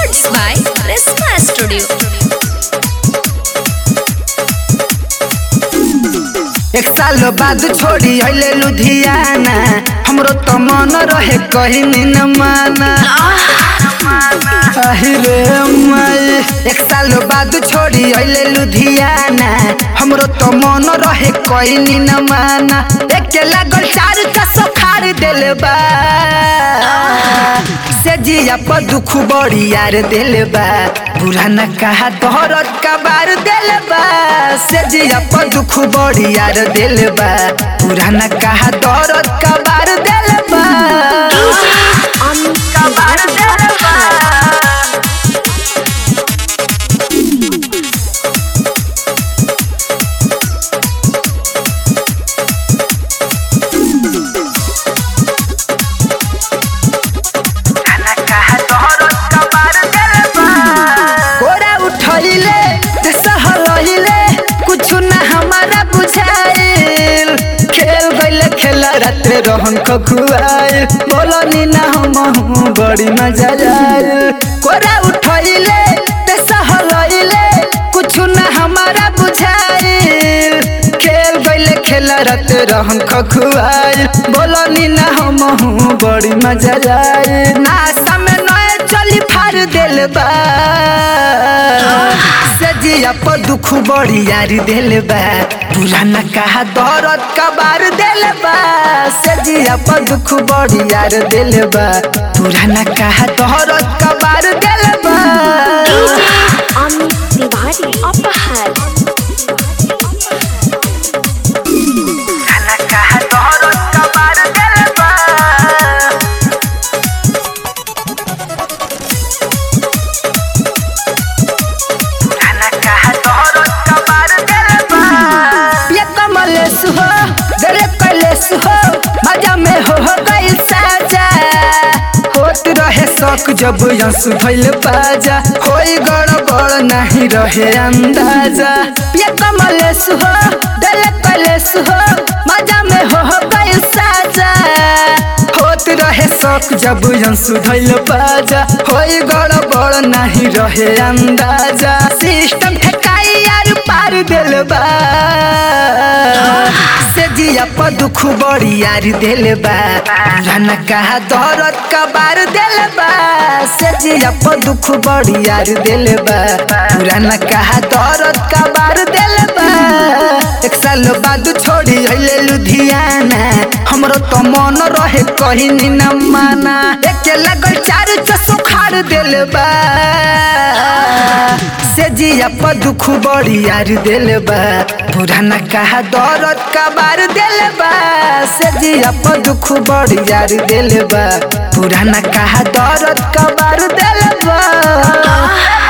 Records by Prisma Studio. एक साल बाद छोड़ी अइले लुधियाना हमरो तो मन रहे कहीं न माना अहिरे माई एक साल बाद छोड़ी अइले लुधियाना हमरो तो मन रहे कहीं न माना एक लागल चार चसो खार देले बा से जिया पर दुख बड़ी यार देले बा पुराना कहा तोहरत का बार देले बा से जिया पर दुख बड़ी यार देले बा पुराना कहा तोहरत का बार देले बा का बार देले बा कोरा उठैले ते सहलैले कुछ ना हमारा बुझाइल खेल गइले खेला रात रहन खखुआइल बोलनी ना हम हूँ बड़ी मजा आइल कोरा उठैले ते सहलैले कुछ ना हमारा बुझाइल खेल गइले खेला रात रहन खखुआइल बोलनी ना हम हूँ बड़ी मजा आइल नाश्ता में नए चली फार दिल बा सजिया पर दुख बड़ी यारी दिल बा पुराना कहा दौरत का बार दिल बा सजिया पर दुख बड़ी यार दिल बा पुराना कहा दौरत का बार दिल बा अमित तिवारी अपहार पुराना कहा दौरत का बार दिल बा ये कमलेश हो दरे कलेश हो मजा में हो हो गई साजा होत रहे शौक जब यंस भइल बाजा होई गड़बड़ नहीं रहे अंदाजा ये कमलेश हो दरे कलेश हो मजा में हो हो गई साजा होत रहे शौक जब यंस भइल बाजा होई गड़बड़ नहीं रहे अंदाजा सिस्टम ठेकाई यार पार दिल बा से जिया पर दुख बड़ी यार दिल बा पुराना कहा दौरत का बार दिल बा से जिया पर दुख बड़ी यार दिल बा पुराना कहा दौरत का बार दिल बा एक साल बाद छोड़ी अइले लुधियाना हमरो तो मन रहे कहीं न माना एक लगल चार चसो खार दिल बा से जिया पर दुख बड़ी यार दिल बा पुराना कहा दौरत का बार दिल बा से जिया पर दुख बड़ी यार दिल बा पुराना कहा दौरत का बार दिल बा